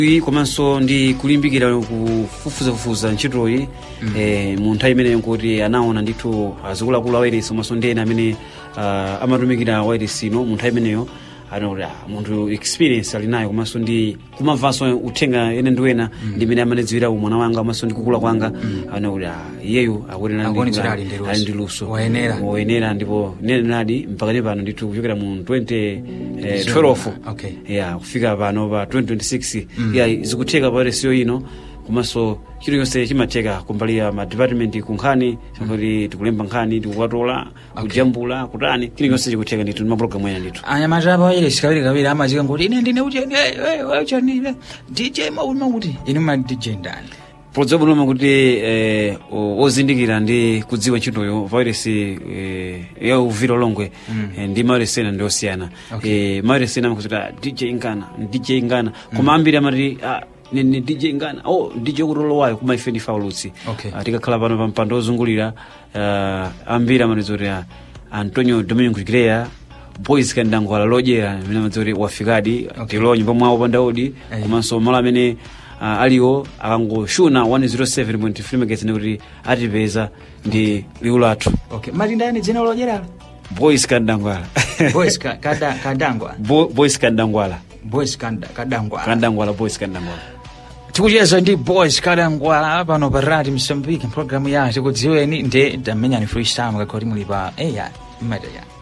iyi komanso ndi kulimbikira kufufuzafufuza ntchitoyi eh, mu nthawi imeneyo nkuti anaona ndithu azikuluakulu a wairesi komanso ndi ena amene uh, amatumikira wairesi ino mu nthawi imeneyo anakuti ah, munthu experience ali nayo komanso ndi kumamvanso uthenga ene ndi wena ndi imene amanidziwira umwana wanga komanso ndi kukula kwanga anakuti ah, iyeyu akuyenera ndi- Akuonetsera ali ndi luso. ali ndi luso Wayenera. woyenera ndipo nenenadi mpaka ne pano ndithu kuchokera mu 2012 Okay. ya kufika pano pa 2026 ya zikutheka pa resiyo ino komanso chiro chonse chimatheka kumbali ya madepartment kunkhani kuti tikulemba nkhani tikukatola kujambula kutani chiro chonse chikutheka ndithu ndi mapulogalamu ena ndithu anyamata apa wairesi kawiri kawiri amazika kuti ine ndine ucheni ucheni dj maulima kuti ine ma dj ndani podziwa bwinoma kuti eh, o- ozindikira ndi kudziwa ntchitoyo vairesi eh, ya uvira longwe eh, ndi mairesi ena ndi osiyana Okay. eh, mairesi ena amakuti ah, dj ngana dj ngana koma ambiri amati ah, ni ni dj ngana oh dj kutolowayo kuma ife ndifa ulutsi Okay. Ah, tikakhala pano pa mpando ozungulira ah, ambiri amati kuti ah, antonio domingo grea boys kandangwala lodyera amene amati kuti wafikadi Okay. tilo nyumba mwawo pandaudi Eh. komanso malo amene uh, aliwo akangoshuna 107.3 megahertz kuti atipeza ndi liwu lathu okay mati ndani dzina lodyeralo boys kandangwala boys ka- kada- kadangwa Bo, boys kandangwala boys kanda- kadangwa kandangwala boys kandangwala tikucheza ndi boys kadangwa pano pa radi msambiki mpulogalamu ya tikudziweni ndi tamenyani freestyle kakoti muli pa eya imata ya